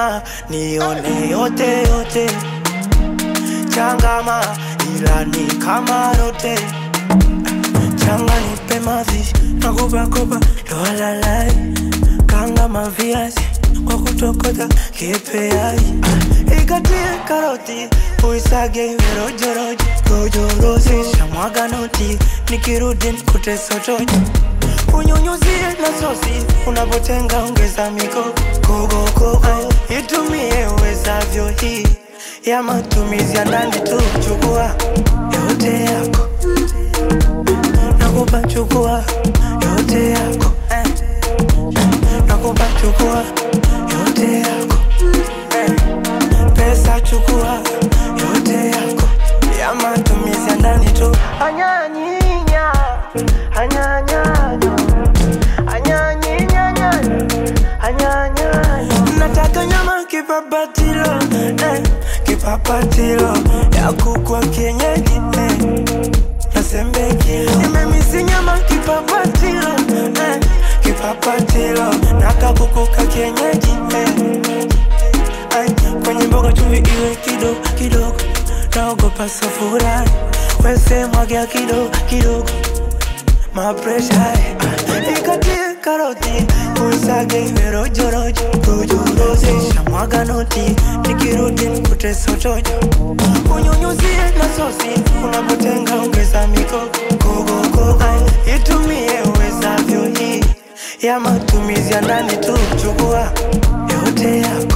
sema nione yote yote, changama ila ni kama rote, changa nipe mazishi nakupa kopa lowalalai, kanga maviazi kwa kutokota kipeai, ikatie karoti uisage iwe rojorojo rojorozi, shamwaga noti nikirudi nikute sotojo unyunyuzie na sosi unapotenga ongeza miko kogokogo itumie uwezavyo hii ya matumizi ya ndani tu chukua yote yako nakupa chukua yote yako eh. nakupa chukua yote yako eh. pesa chukua yote yako ya matumizi ya ndani tu anyanyinya anyanyanyo anyanyinyanya anyanyanyo nataka nyama kipapatilo eh. kipapatilo ya kukwa kienyeji eh. nasembekilo nimemisi nyama kipapatilo eh. kipapatilo nakakukuka kienyeji eh. Ay, kwenye mboga chumvi iwe kidogo kidogo, naogopa safura wese mwagia kidogo kidogo, mapresha ikatie karoti uisage iwe rojorojo rojorozi, shamwaga noti nikirudi nikute sotojo, unyunyuzie na sosi unapotenga ongeza miko kogokogo, Ay, itumie uwezavyo hii ya matumizi ya ndani tu, chukua yote yako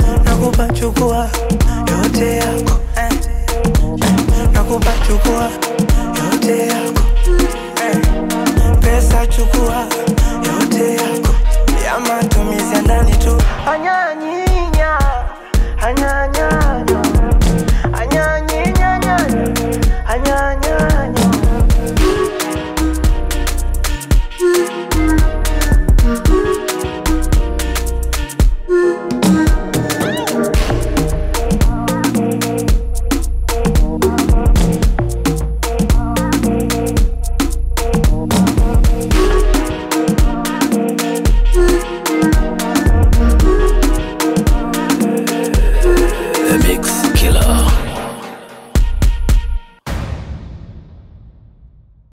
nakupa chukua yote yako eh. nakupa chukua